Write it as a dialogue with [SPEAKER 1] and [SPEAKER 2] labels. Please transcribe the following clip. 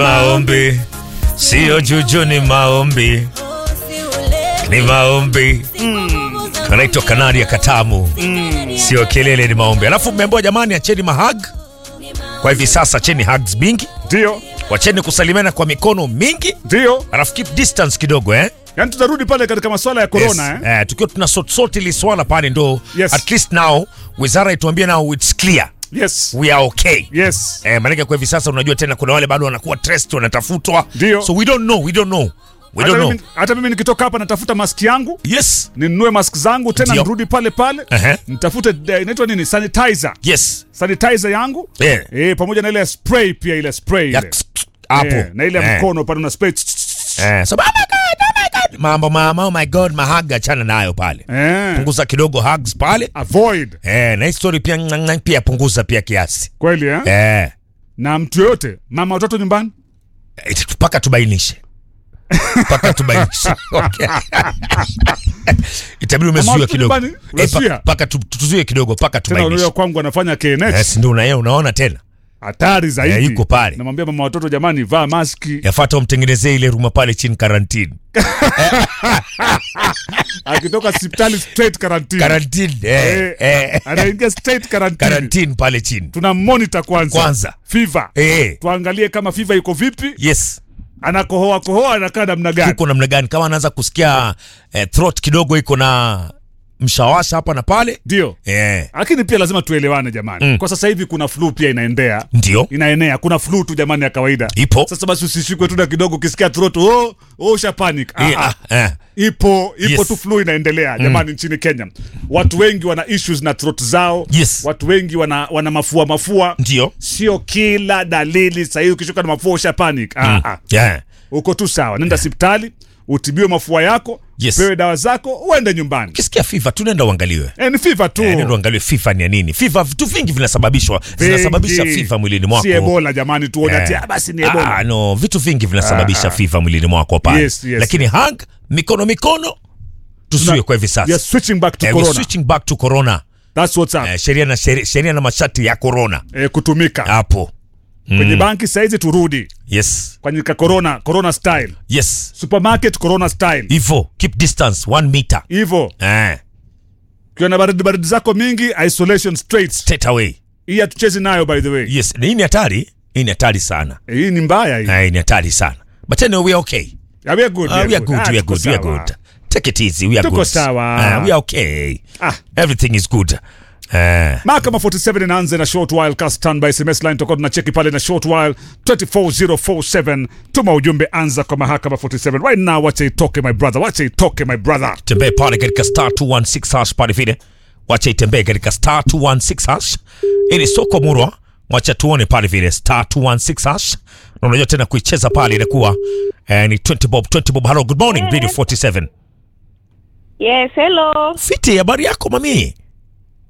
[SPEAKER 1] Maombi sio juju, ni maombi, ni maombi. Kanaitwa Kanaria Katamu, sio kelele, ni maombi. Alafu mmeambiwa jamani, acheni mahag kwa hivi sasa, acheni hugs mingi,
[SPEAKER 2] Ndio,
[SPEAKER 1] wacheni kusalimiana kwa mikono mingi,
[SPEAKER 2] ndio.
[SPEAKER 1] alafu keep distance kidogo eh?
[SPEAKER 2] Yaani tutarudi pale katika masuala ya corona
[SPEAKER 1] Yes.
[SPEAKER 2] eh?
[SPEAKER 1] Eh, tukiwa tuna sort sort ili swala pale ndo
[SPEAKER 2] Yes.
[SPEAKER 1] at least now wizara ituambie now it's clear
[SPEAKER 2] Yes.
[SPEAKER 1] we are okay
[SPEAKER 2] Yes.
[SPEAKER 1] eh, maanake kwa hivi sasa unajua tena kuna wale bado wanakuwa trust wanatafutwa
[SPEAKER 2] Ndio.
[SPEAKER 1] so we don't know we don't know we
[SPEAKER 2] Hata
[SPEAKER 1] don't know
[SPEAKER 2] mimi, hata mimi nikitoka hapa natafuta mask yangu
[SPEAKER 1] yes
[SPEAKER 2] ninunue mask zangu tena
[SPEAKER 1] Ndio.
[SPEAKER 2] nirudi pale pale
[SPEAKER 1] Ehe.
[SPEAKER 2] nitafute eh, inaitwa nini sanitizer
[SPEAKER 1] yes
[SPEAKER 2] sanitizer yangu
[SPEAKER 1] Eh.
[SPEAKER 2] eh, pamoja na ile spray pia ile spray
[SPEAKER 1] Ya-
[SPEAKER 2] ile
[SPEAKER 1] hapo
[SPEAKER 2] eh, na ile ya
[SPEAKER 1] Eh.
[SPEAKER 2] mkono pale una spray
[SPEAKER 1] eh, so, oh my God, oh my God. mambo mama oh my god mahaga achana nayo pale
[SPEAKER 2] eh,
[SPEAKER 1] punguza kidogo hugs pale
[SPEAKER 2] avoid
[SPEAKER 1] eh, na hii story pia ng- ng- pia punguza pia kiasi
[SPEAKER 2] kweli eh?
[SPEAKER 1] eh,
[SPEAKER 2] na mtu yoyote mama watoto nyumbani
[SPEAKER 1] Iti- mpaka tubainishe mpaka tubainishe okay. itabidi umezuia
[SPEAKER 2] watoto
[SPEAKER 1] kidogo
[SPEAKER 2] nyumbani,
[SPEAKER 1] Eh,
[SPEAKER 2] unazuia?
[SPEAKER 1] pa- mpaka tu- tuzuie kidogo mpaka
[SPEAKER 2] tena
[SPEAKER 1] tubainishe
[SPEAKER 2] unajua kwangu anafanya KNH
[SPEAKER 1] yes, ndio una, unaona tena
[SPEAKER 2] hatari zaidi
[SPEAKER 1] Eh, yuko pale.
[SPEAKER 2] namwambia mama watoto jamani vaa maski
[SPEAKER 1] yafata umtengenezee ile ruma pale chini karantini
[SPEAKER 2] akitoka hospitali straight quarantine
[SPEAKER 1] karantini eh,
[SPEAKER 2] Eh,
[SPEAKER 1] eh,
[SPEAKER 2] anaingia straight quarantine
[SPEAKER 1] karantini pale chini
[SPEAKER 2] tuna monitor kwanza
[SPEAKER 1] Kwanza.
[SPEAKER 2] fever
[SPEAKER 1] eh,
[SPEAKER 2] tuangalie kama fever iko vipi
[SPEAKER 1] yes
[SPEAKER 2] anakohoa kohoa anakaa namna gani
[SPEAKER 1] tuko namna gani kama anaanza kusikia eh, throat kidogo iko na mshawasha hapa na pale
[SPEAKER 2] ndio
[SPEAKER 1] eh,
[SPEAKER 2] lakini pia lazima tuelewane jamani
[SPEAKER 1] Mm.
[SPEAKER 2] kwa sasa hivi kuna flu pia inaendea
[SPEAKER 1] ndio
[SPEAKER 2] inaenea kuna flu tu jamani ya kawaida
[SPEAKER 1] ipo
[SPEAKER 2] sasa basi usishikwe tu na kidogo ukisikia throat oh, oh usha panic ah,
[SPEAKER 1] Eh,
[SPEAKER 2] ah.
[SPEAKER 1] ah, eh.
[SPEAKER 2] ipo ipo
[SPEAKER 1] Yes.
[SPEAKER 2] tu flu inaendelea jamani nchini Kenya watu wengi wana issues na throat zao
[SPEAKER 1] Yes.
[SPEAKER 2] watu wengi wana, wana mafua mafua
[SPEAKER 1] ndio
[SPEAKER 2] sio kila dalili sahii ukishuka na mafua usha panic ah, ah.
[SPEAKER 1] yeah.
[SPEAKER 2] uko tu sawa nenda hospitali utibiwe mafua yako
[SPEAKER 1] Yes.
[SPEAKER 2] upewe dawa zako uende nyumbani
[SPEAKER 1] ukisikia fifa tunaenda uangaliwe
[SPEAKER 2] e, ni fifa tu
[SPEAKER 1] Eh, nenda uangaliwe fifa ni ya nini fifa vitu vingi vinasababishwa
[SPEAKER 2] Vingi.
[SPEAKER 1] zinasababisha fifa mwilini mwako
[SPEAKER 2] si ebola jamani tuone
[SPEAKER 1] Eh.
[SPEAKER 2] ati ah, basi ni ebola
[SPEAKER 1] Ah, no vitu vingi vinasababisha fifa mwilini mwako pale
[SPEAKER 2] Yes, yes.
[SPEAKER 1] lakini hug mikono mikono tusiwe
[SPEAKER 2] Tuna-
[SPEAKER 1] kwa hivi
[SPEAKER 2] We are
[SPEAKER 1] sasa
[SPEAKER 2] switching back to
[SPEAKER 1] Eh, we're
[SPEAKER 2] corona
[SPEAKER 1] switching back to corona
[SPEAKER 2] that's what's up
[SPEAKER 1] Eh, sheria na sheria, sheria na masharti ya corona
[SPEAKER 2] eh, kutumika
[SPEAKER 1] hapo
[SPEAKER 2] kwenye banki saizi turudi
[SPEAKER 1] yes
[SPEAKER 2] kwenye ka corona corona style
[SPEAKER 1] yes
[SPEAKER 2] supermarket corona style
[SPEAKER 1] hivyo keep distance one meter
[SPEAKER 2] hivyo
[SPEAKER 1] eh,
[SPEAKER 2] ukiwa na baridi baridi zako mingi isolation straight
[SPEAKER 1] straight away
[SPEAKER 2] hii hatuchezi nayo by the way
[SPEAKER 1] yes Na hii ni hatari hii ni hatari sana
[SPEAKER 2] Eh, hii ni mbaya hii
[SPEAKER 1] Eh, hii ni hatari sana but anyway, we are okay
[SPEAKER 2] Yeah, we are good,
[SPEAKER 1] Uh,
[SPEAKER 2] we are
[SPEAKER 1] we are
[SPEAKER 2] good.
[SPEAKER 1] good
[SPEAKER 2] Ah,
[SPEAKER 1] we are
[SPEAKER 2] tuko
[SPEAKER 1] good we are
[SPEAKER 2] sawa.
[SPEAKER 1] good take it easy we are
[SPEAKER 2] Tuko
[SPEAKER 1] good
[SPEAKER 2] sawa.
[SPEAKER 1] Uh, we are okay
[SPEAKER 2] Ah.
[SPEAKER 1] everything is good uh,
[SPEAKER 2] mahakama 47 inaanza na short while ka standby sms line tutakuwa tunacheki pale na short while 24047 tuma ujumbe anza kwa mahakama 47 right now wacha itoke my brother wacha itoke my brother
[SPEAKER 1] tembee pale katika star 216 hash pale vile wacha itembee katika star 216 hash ili soko murwa wacha tuone pale vile star 216 hash na unajua tena kuicheza pale inakuwa eh, ni 20 bob 20 bob hello good morning radio 47
[SPEAKER 3] Yes, hello.
[SPEAKER 1] fiti habari yako mami